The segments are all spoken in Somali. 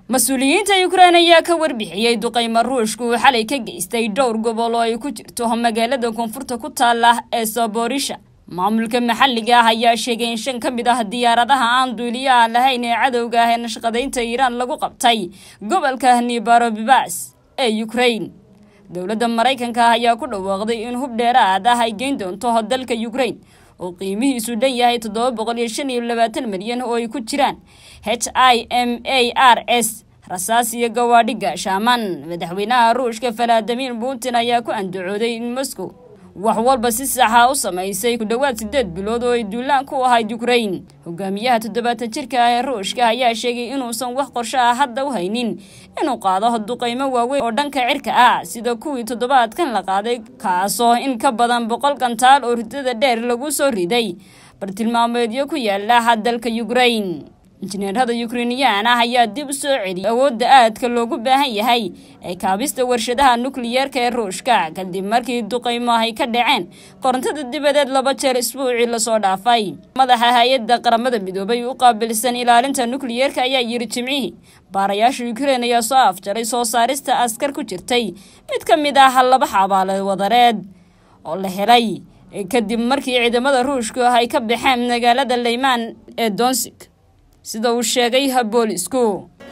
mas-uuliyiinta yukrain ayaa ka warbixiyey duqaymo ruushka uu xalay ka geystay dhowr gobol oo ay ku jirto magaalada koonfurta ku taala ee saborisha maamulka maxalliga ah ayaa sheegay in shan ka mid ah diyaaradaha aan duuliyaha lahayn ee cadowga ah ee nashqadaynta iiraan lagu qabtay gobolka nibarobibas ee yukrain dowladda maraykanka ah ayaa ku dhawaaqday in hub dheeraad ah ay geyn doonto dalka yukrain oo qiimihiisu dhan yahay toddoba boqol iyo shan iyo labaatan milyan oo ay ku jiraan h i m a r s rasaas iyo gawaadhi gaashaaman madaxweynaha ruushka valadimir putin ayaa ku andacooday in moscow wax walba si saxa u samaysay ku dhowaad sideed bilood oo ay duulaan ku ahayd yukrain hogaamiyaha toddobaatan jirka ah ee ruushka ayaa sheegay inuusan wax qorsho ah hadda u haynin inuu qaado duqaymo waaweyn oo dhanka cirka ah sida kuwii toddobaadkan la qaaday kaasoo in ka badan boqol gantaal oo ridada dheer lagu soo riday bartilmaameedyo ku yaala dalka yukrain injineerada yukrainiyaan ah ayaa dib u soo celiyay awoodda aadka loogu baahan yahay ee kaabista warshadaha nukliyeerka ee ruushka kadib markii duqaymo ay ka dhaceen korontada dibadeed laba jeer isbuucii lasoo dhaafay madaxa hay-adda qaramada midoobay u qaabilsan ilaalinta nukliyeerka ayaa yiri jimcihii baarayaasha yukrain ayaa soo afjaray soo saarista askar ku jirtay mid ka mid ah laba xabaale wadareed oo la helay kadib markii ciidamada ruushku ay ka baxeen magaalada leymaan ee donsig sida uu sheegay boolisku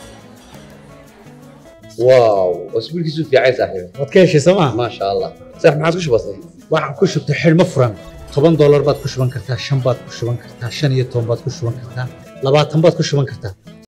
واو اسبوع كيسو في عايز صاحبي waad ka heshay sooma ما شاء الله صح ما عادش بسيط waxaan ku shubtay xidhmo furan toban doolar baad ku shuban kartaa shan baad ku shuban kartaa shan iyo toban baad ku shuban kartaa labaatan baad ku shuban kartaa